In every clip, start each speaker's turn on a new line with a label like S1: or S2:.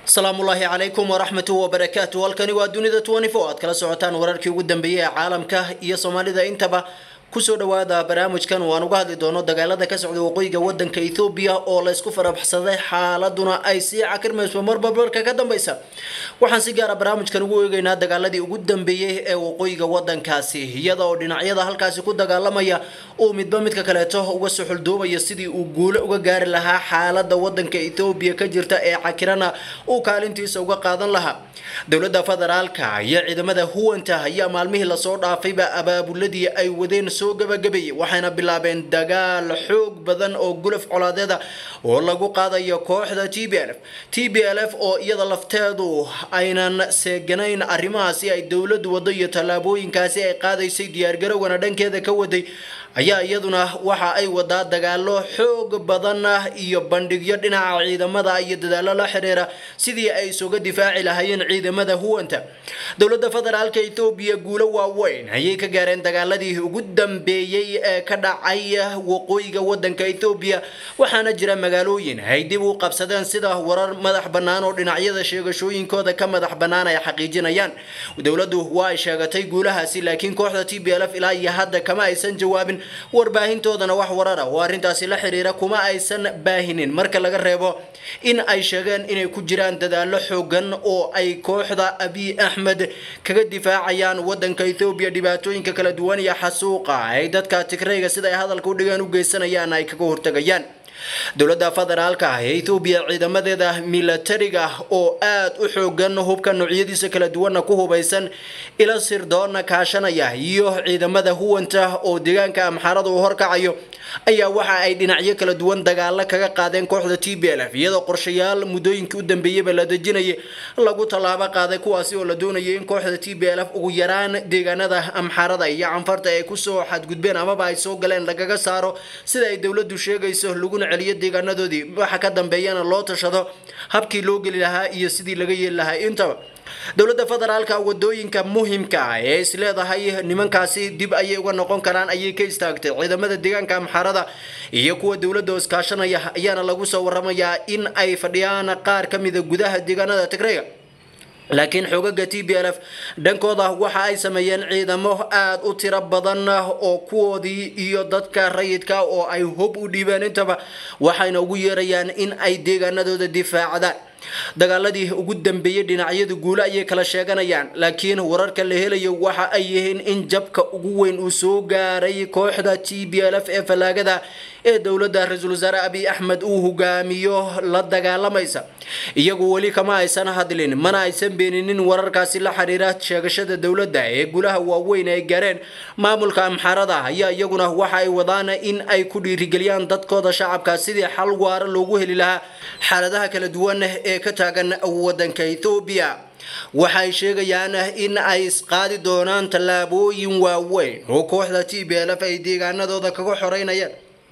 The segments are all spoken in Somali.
S1: asalaamullaahi calaykum waraxmatu wabarakaatu halkani waa dunida aad kala socotaan wararkii ugu dambeeyey ee caalamka iyo soomaalida intaba kusoo dhawaada barnaamijkan waan uga hadli doono dagaalada ka socda waqooyiga wadanka ethoobiya oo laysku farabaxsaday xaaladuna ay sii cakirmayso marbabarka ka dambeysa waxaan si gaara barnaamijkan ugu eegeynaa dagaaladii ugu dambeeyey ee waqooyiga wadankaasi iyada oo dhinacyada halkaasi ku dagaalamaya uu midba midka kaleeto uga suxuldoomaya sidii uu guulo uga gaari lahaa xaalada wadanka ethoobiya ka jirta ee cakirana uu kaalintiisa uga qaadan lahaa dowlada federaalka iyo ciidamada huwanta ayaa maalmihii lasoo dhaafayba abaabuladii ay wadeen soo gabagabeeyey waxayna bilaabeen dagaal xoog badan oo gulaf colaadeeda oo lagu qaadayo kooxda t b l f t b l f oo iyada lafteedu aynan seeganayn arrimahaasi ay dowladu wado iyo tallaabooyinkaasi ay qaadaysay diyaargarowgana dhankeeda ka waday ayaa iyaduna waxa ay wadaa dagaalo xoog badan iyo bandhigyo dhinaca ciidamada iyo dadaalo la xiriira sidii ay isuga difaaci lahaayeen ciidamada huwanta dowlada federaalka ethoobiya guulo waaweyn ayay ka gaareen dagaaladii ugu dambeeyey ee ka dhacay waqooyiga wadanka ethoobiya waxaana jira magaalooyin ay dib u qabsadeen sida warar madax bannaan oo dhinacyada sheegashooyinkooda ka madax bannaan ay xaqiijinayaan dowladu waa ay sheegatay guulahaasi laakiin kooxda t b l f ilaa iyo hadda kama aysan jawaabin warbaahintoodana wax warara oo arrintaasi la xiriira kuma aysan baahinin marka laga reebo in ay sheegeen inay ku jiraan dadaalo xoogan oo ay kooxda abiy axmed kaga difaacayaan wadanka ethoobiya dhibaatooyinka kala duwan iyo xasuuqa ay dadka tigrayga sida ay hadalka u dhigaan u geysanayaan ay kaga hortagayaan dowlada federaalka ah ee ethoobiya ciidamadeeda milatariga oo aada u xoogan hubka noocyadiisa kala duwanna ku hubaysan ila sirdoona kaashanaya iyo ciidamada huwanta oo deegaanka amxaarada uu horkacayo ayaa waxa ay dhinacyo kala duwan dagaalo kaga qaadeen kooxda t b l f iyadoo qorshayaal muddooyinkii u dambeeyeyba la dejinayay lagu tallaabo qaaday kuwaasi oo la doonayay in kooxda t b l f ugu yaraan deegaanada amxaarada iyo canfarta ay kusoo xadgudbeen amaba ay soo galeen lagaga saaro sida ay dowladu sheegayso laguna celiyo deegaanadoodii waxa ka dambeeyana loo tashado habkii loo geli lahaa iyo sidii laga yeeli lahaa intaba dowlada federaalka wadooyinka muhimka ah ee is leedahay nimankaasi dib ayay uga noqon karaan ayay ka istaagtay ciidamada deegaanka amxaarada iyo kuwa dowlada oo iskaashanaya ayaana lagu soo waramayaa in ay fadhiyaan qaar ka mida gudaha deegaanada tigrayga laakiin xoogaga t b l f dhankooda waxa ay sameeyeen ciidamo aada u tiro badan oo kuwoodii iyo dadka rayidka oo ay hub u dhiibeen intaba waxayna ugu yeerayaan in ay deegaanadooda difaacdaan dagaaladii ugu dambeeyey dhinacyadu guulo ayay kala sheeganayaan laakiin wararka la helayo waxa ay yihiin in jabka ugu weyn uu soo gaaray kooxda t b l f ee fallaagada ee dowladda ra-iisul wasaare abiy axmed uu hogaamiyo la dagaalamaysa iyagu weli kama aysan hadlin mana aysan beeninin wararkaasi la xiriira sheegashada dowladda ee gulaha waaweyn ay gaareen maamulka amxaarada ayaa iyaguna waxa ay wadaan in ay ku dhiirigeliyaan dadkooda shacabka sidii xal waara loogu heli lahaa xaaladaha kala duwan ee ka taagan wadanka ethoobiya waxay sheegayaan in ay isqaadi doonaan tallaabooyin waaweyn oo kooxda t b l f ay deegaanadooda kaga xoreynayaan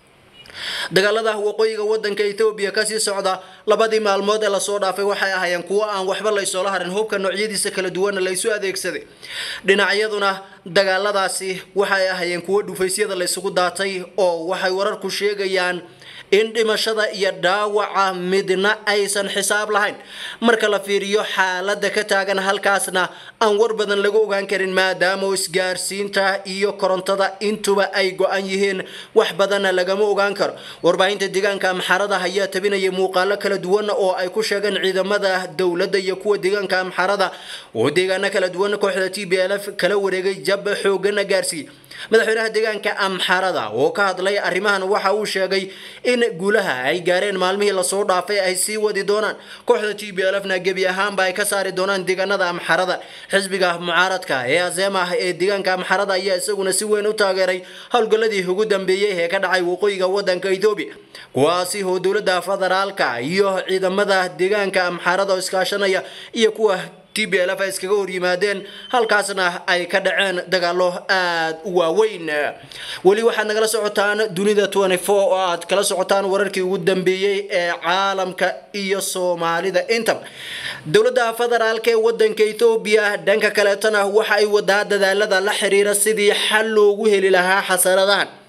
S1: dagaalada waqooyiga wadanka ethoobiya kasii socda labadii maalmood ee lasoo dhaafay waxay ahaayeen kuwo aan waxba laysoola harin hubka noocyadiisa kala duwanna laysu adeegsaday dhinacyaduna dagaaladaasi waxay ahaayeen kuwo dhufaysyada laysugu daatay oo waxay wararku sheegayaan in dhimashada iyo dhaawaca midna aysan xisaab lahayn marka la fiiriyo xaalada ka taagan halkaasna aan war badan laga ogaan karin maadaama isgaarsiinta iyo korontada intuba ay go-an yihiin wax badanna lagama ogaan karo warbaahinta deegaanka amxarada ayaa tabinaya muuqaalo kala duwan oo ay ku sheegeen ciidamada dowladda iyo kuwa deegaanka amxarada oo deegaano kala duwan kooxda t b l f kala wareegay jab xoogana gaarsiiyey madaxweynaha deegaanka amxarada oo ka hadlay arrimahan waxa uu sheegay in guulaha ay gaareen maalmihii lasoo dhaafay ay sii wadi doonaan kooxda t b l f na gebi ahaanba ay ka saari doonaan deegaanada amxarada xisbiga mucaaradka ee azeemah ee deegaanka amxarada ayaa isaguna si weyn u taageeray howlgaladii ugu dambeeyey ee ka dhacay waqooyiga wadanka ethoobiya kuwaasi oo dowlada federaalka iyo ciidamada deegaanka amxarada oo iskaashanaya iyo kuwa t b l f ay iskaga horyimaadeen halkaasna ay ka dhaceen dagaalo aada u waaweyn weli waxaad nagala socotaan dunida oo aad kala socotaan wararkii ugu dambeeyey ee caalamka iyo soomaalida intaba dowladda federaalk ee wadanka ethoobiya dhanka kaleetana waxa ay wadaa dadaalada la xiriira sidii xal loogu heli lahaa xasaradahan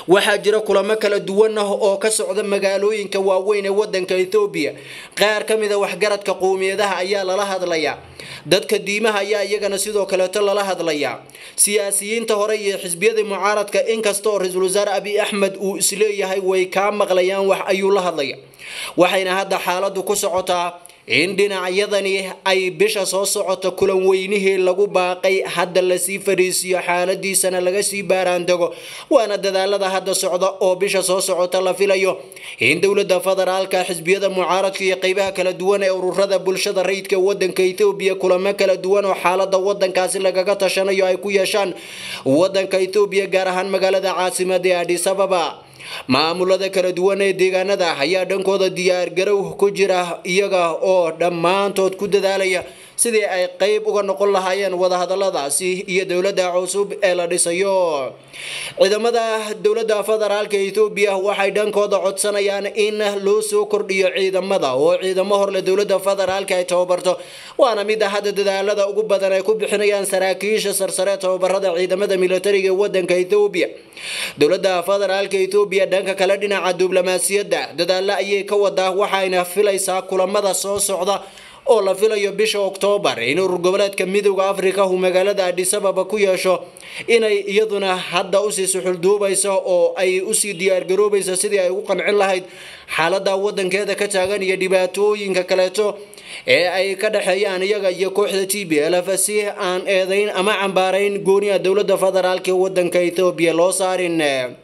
S1: waxaa jira kulamo kala duwan ah oo ka socda magaalooyinka waaweyn ee wadanka ethoobiya qaar ka mida waxgaradka qowmiyadaha ayaa lala hadlayaa dadka diimaha ayaa iyagana sidoo kaleeto lala hadlayaa siyaasiyiinta hore iyo xisbiyada mucaaradka inkasta oo ra-iisul wasaare abiy axmed uu isleeyahay way kaa maqlayaan wax ayuu la hadlaya waxayna hadda xaaladu ku socotaa in dhinacyadani ay bisha soo socota kulan weynihii lagu baaqay hadda lasii fadhiisiyo xaaladiisana laga sii baaraandego waana dadaalada hadda socda oo bisha soo socota la filayo in dowlada federaalka xisbiyada mucaaradka iyo qeybaha kala duwan ee ururada bulshada rayidka wadanka ethoobiya kulamo kala duwan oo xaalada wadankaasi lagaga tashanayo ay ku yeeshaan wadanka ethoobiya gaar ahaan magaalada caasimada ee adis ababa maamulada kala duwan ee deegaanada ayaa dhankooda diyaargarow ku jira iyaga oo dhammaantood ku dadaalaya sidii ay qeyb uga noqon lahaayeen wadahadaladaasi iyo dowladda cusub ee la dhisayo ciidamada dowladda federaalka ethoobiya waxay dhankooda codsanayaan in loo soo kordhiyo ciidamada oo ciidamo horle dowladda federaalka ay tababarto waana mida hadda dadaalada ugu badan ay ku bixinayaan saraakiisha sarsare tababarada ciidamada militariga ee wadanka ethoobiya dowladda federaalka ethoobiya dhanka kale dhinaca diblomaasiyadda dadaalo ayay ka wadaa waxayna filaysaa kulamada soo socda oo la filayo bisha oktoobar in urur goboleedka midooda afrika uu magaalada adis ababa ku yeesho inay iyaduna hadda usii suxulduubayso oo ay usii diyaargaroobayso sidii ay ugu qancin lahayd xaalada wadankeeda ka taagan iyo dhibaatooyinka kaleeto ee ay ka dhexeeyaan iyaga iyo kooxda t b lf si aan eedayn ama cambaarayn gooniya dowlada federaalk ee wadanka ethoobiya loo saarin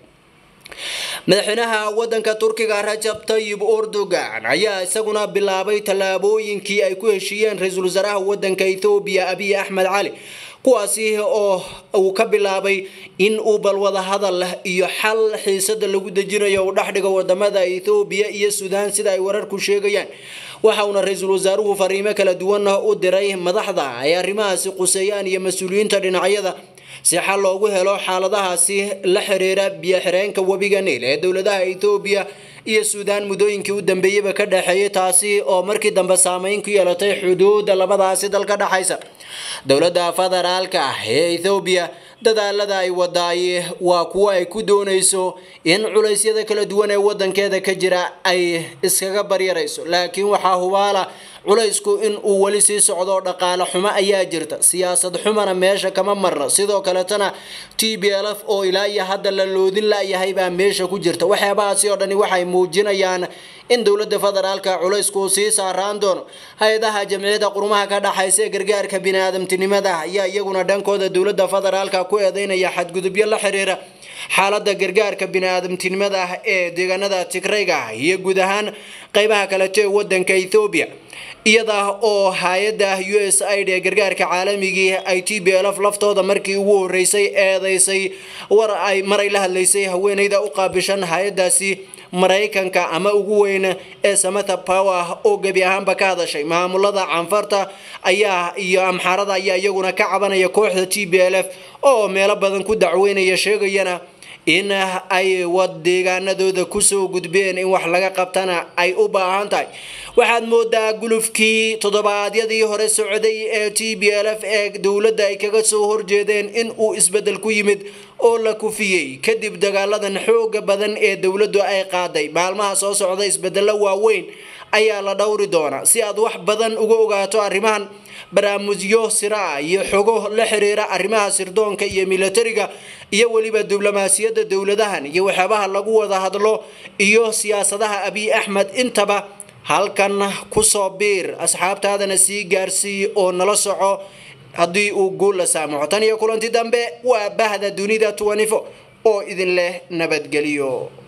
S1: madaxweynaha wadanka turkiga rajab tayib erdogan ayaa isaguna bilaabay tallaabooyinkii ay ku heshiiyeen ra-iisul wasaaraha wadanka ethoobiya abiy axmed cali kuwaasi oo uu ka bilaabay in uu balwada hadal iyo xal xiisada lagu dejinayo uu dhexdhigo wadamada ethoobiya iyo suudaan sida ay wararku sheegayaan waxa uuna ra-iisul wasaaruhu fariimo kala duwan u diray madaxda ay arrimahaasi quseeyaan iyo mas-uuliyiinta dhinacyada si xal loogu helo xaaladahaasi la xiriira biyo-xireenka webiga niil ee dowladaha ethoobiya iyo suudaan muddooyinkii u dambeeyeyba ka dhexeeyay taasi oo markii dambe saameyn ku yeelatay xuduudda labadaasi dal ka dhexaysa dowladda federaalka ah ee ethoobiya dadaalada ay wadaay waa kuwo ay ku doonayso in culeysyada kala duwan ee wadankeeda ka jira ay iskaga baryarayso laakiin waxaa hubaala culaysku in uu weli sii socdo dhaqaale xumo ayaa jirta siyaasad xumana meesha kama marna sidoo kaletana t b l f oo ilaa iyo hadda la loodin layahay baa meesha ku jirta waxyaabahaasi oo dhani waxay muujinayaan in dowlada federaalka culaysku uu sii saaraan doono hay-adaha jamciyada qurumaha ka dhaxaysa ee gargaarka biniaadamtinimada ayaa iyaguna dhankooda dowlada federaalka ku eedeynaya xadgudubyo la xiriira xaalada gargaarka biniaadamtinimada ee deegaanada tigrayga iyo guud ahaan qeybaha kaleto ee wadanka ethoobiya iyada oo hay-adda u s aid ee gargaarka caalamigii ay t b lf laftooda markii ugu horeysay eedeysay war ay maray la hadlaysay haweeneyda u qaabishan hay-adaasi maraykanka ama ugu weyn ee samatha power oo gebi ahaanba ka hadashay maamulada canfarta ayaa iyo amxaarada ayaa iyaguna ka cabanaya kooxda t b l f oo meelo badan ku dacweynaya sheegayana in ay wad deegaanadooda kusoo gudbeen in wax laga qabtana ay u baahan tahay waxaad moodaa gulufkii toddobaadyadii hore socday ee t b l f ee dowladda ay kaga soo horjeedeen in uu isbedel ku yimid oo la kufiyey kadib dagaaladan xooga badan ee dowladdu ay qaaday maalmaha soo socda isbedelo waaweyn ayaa la dhowri doonaa si aad wax badan uga ogaato arrimahan barnaamijyo sira iyo xogo la xiriira arrimaha sirdoonka iyo militariga iyo weliba diblomaasiyadda dowladahan iyo waxyaabaha lagu wada hadlo iyo siyaasadaha abiy axmed intaba halkan kusoo biir asxaabtaadana sii gaarsii oo nala soco haddii uu guul la saamaxo tan iyo kulanti dambe waa bahda dunida oo idin leh nabadgelyo